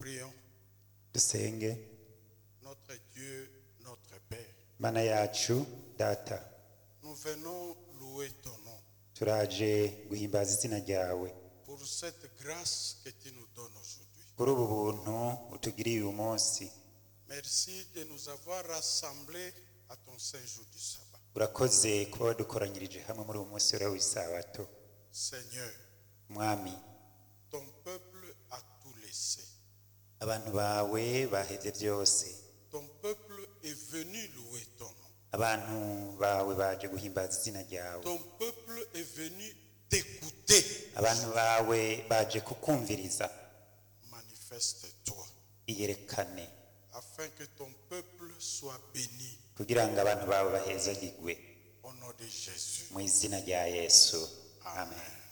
Prions. dusenge Notre Dieu, notre Père, mana yacu data nous venons louer ton nom turaje guhimbaza izina ryawe pour cette grâce que tu nous donnes aujourd'hui. kuri ubu buntu utugiriye uyu munsi Merci de nous avoir rassemblés à ton saint jour du sabbat. urakoze kuba wadukoranyirije hamwe muri uyu munsi uriho w'isabato Seigneur, mwami ton peuple a tout laissé. abantu bawe baheze byose Ton peuple est venu louer ton nom. abantu bawe baje guhimbaza izina ryawe Ton peuple est venu t'écouter. abantu bawe baje kukumviriza Manifeste-toi iyerekane afin que ton peuple soit béni kugira ngo abantu bawe bahezagirwe au nom de Jésus. mu izina rya yesu amen Amen.